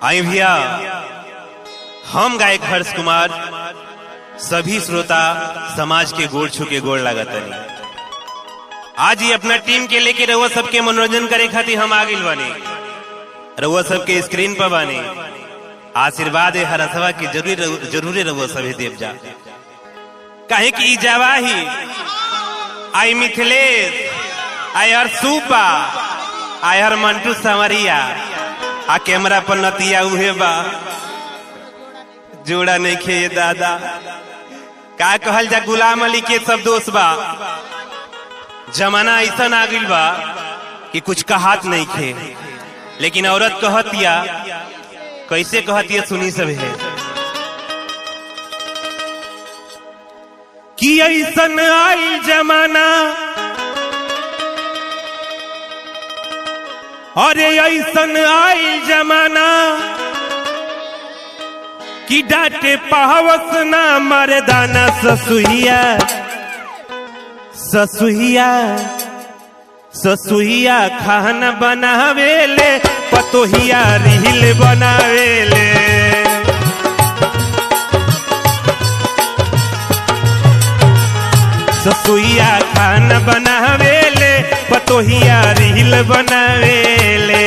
आई भैया हम गायक हर्ष कुमार सभी श्रोता समाज के गोड़ छू के गोड़ लागतनी आज ही अपना टीम के लेके रहुआ सबके मनोरंजन करे खातिर हम आ गइल बानी रहुआ सबके स्क्रीन पर बानी आशीर्वाद है हरसवा की जरूरी जरूरी रहुआ सभी देव जा काहे कि ई जवाही आई मिथिलेश आई हर सूपा आई हर मंटू संवरिया आ कैमरा पर नतिया उहे बा जोड़ा नहीं खे ये दादा का कहल जा गुलाम अली के सब दोस्त बा जमाना ऐसा आ गइल बा कि कुछ कहात नहीं खे लेकिन औरत कहतिया कैसे कहतिया सुनी सब है कि ऐसन आई जमाना अरे ऐसन आई जमाना कि डांटे पावस ना मरदाना ससुहिया ससुहिया ससुहिया खाना बनावेले पतोहिया रिहिल बनावेले ससुइया खाना बनावेले पतोहिया रिहिल बनावेले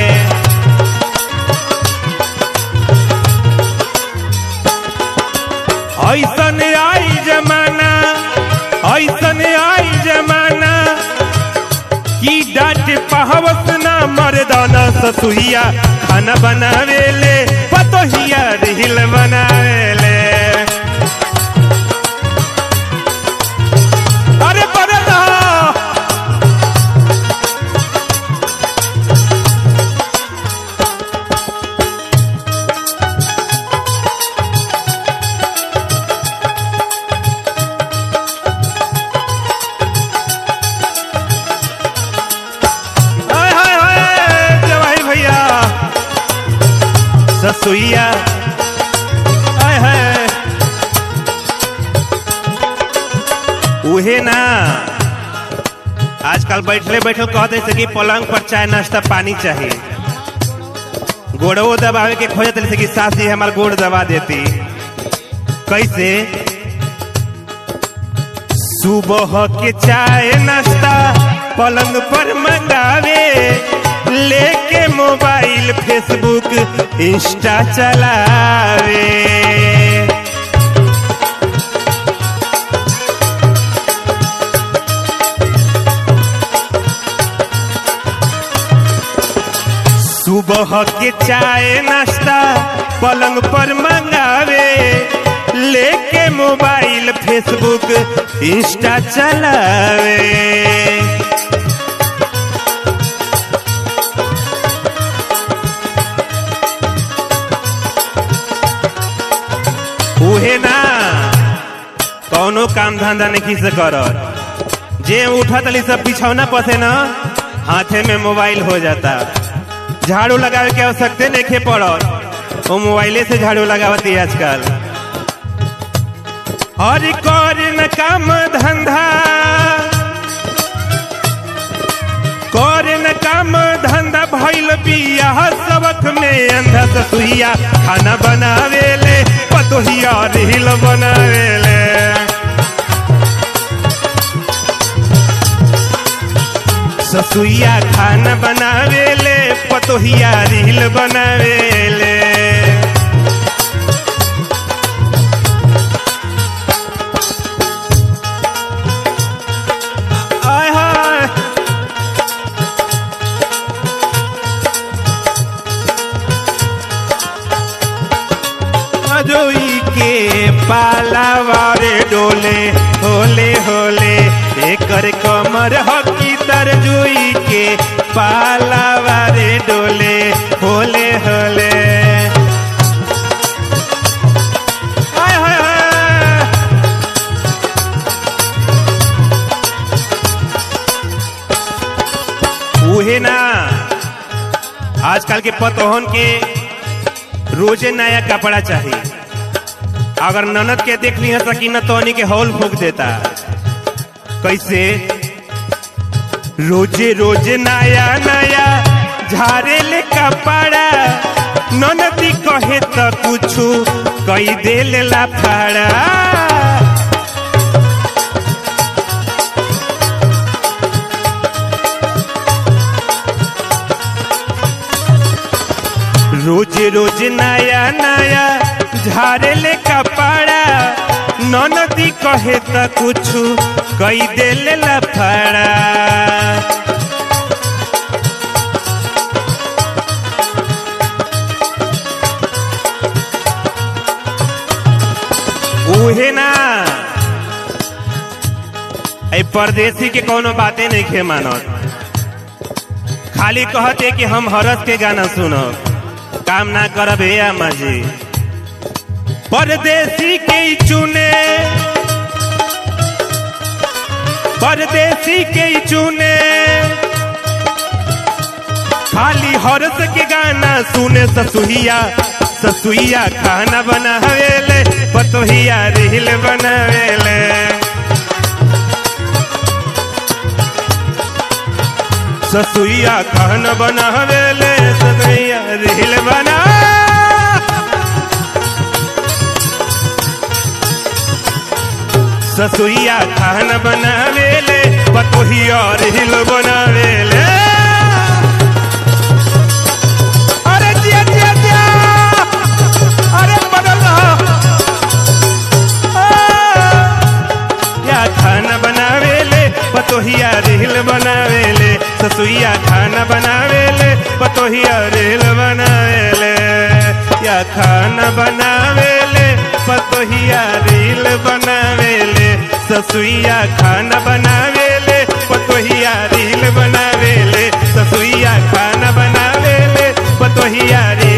ऐसन आई जमाना ऐसन आई जमाना की डांट पहवस ना मर्दाना ससुइया खाना बनावेले पतोहिया रिहिल बनावेले अरे बड़े रहो हाय हाय हाय जवाही भैया ससुइया हाय हाय उहे ना आजकल बैठले बैठल कहते से कि पलंग पर चाय नाश्ता पानी चाहिए गोड़ो दबावे के खोजत रहे से कि सासी हमार गोड़ दबा देती कैसे सुबह के चाय नाश्ता पलंग पर मंगावे लेके मोबाइल फेसबुक इंस्टा चलावे सुबह के चाय नाश्ता पलंग पर मंगावे लेके मोबाइल फेसबुक इंस्टा चलावे उहे ना कौनो काम धंधा नहीं से करत जे उठत ली सब बिछौना पसे न हाथे में मोबाइल हो जाता झाड़ू लगावे के आवश्यकता नहीं खे पड़त वो मोबाइले से झाड़ू लगावती है आजकल और कर न काम धंधा कर न काम धंधा भइल बियाह सबक में अंधा ससुइया खाना बनावेले पतोहिया रिहिल बनावेले ससुइया खाना बनावेले पतोहिया रिहिल बनावेले आय हाय जोई के पालावारे डोले होले होले एकर कमर हकी तर जोई के पालावारे डोले होले होले हाय हाय हाय उहे ना आजकल के पतोहन के रोजे नया कपड़ा चाहिए अगर ननद के देख ली सकी न तो के हॉल फूक देता कैसे रोजे रोजे नया नया झारे ले कपड़ा ननदी कहे त कुछु कई देल लाफाड़ा रोज रोज नया नया झारे ले कपड़ा ननदी कहे त कुछु कई देल लफड़ा उहे ना ऐ परदेसी के कोनो बातें नहीं खे मानत खाली कहते कि हम हरस के गाना सुनब काम ना करब हे अम्मा जी परदेसी के ही चुने परदेसी के ही चुने खाली हरस के गाना सुने ससुहिया ससुइया खाना बनावेले पतोहिया रिहिल बनावेले ससुइया खाना बनावेले ससुइया रिहिल बना ससुइया खाना बनावेले पतोहिया रिहिल बनावेले अरे जिया जिया जिया अरे बदल रहा आ, या खाना बनावेले पतोहिया रेल बनावेले ससुइया खाना बनावेले पतोहिया रेल बनावेले या खाना बनावेले पतोहिया रेल बनावेले ससुइया खाना बनावेले पतोहिया रेल बनावेले ससुइया खाना बनावेले पतोहिया रेल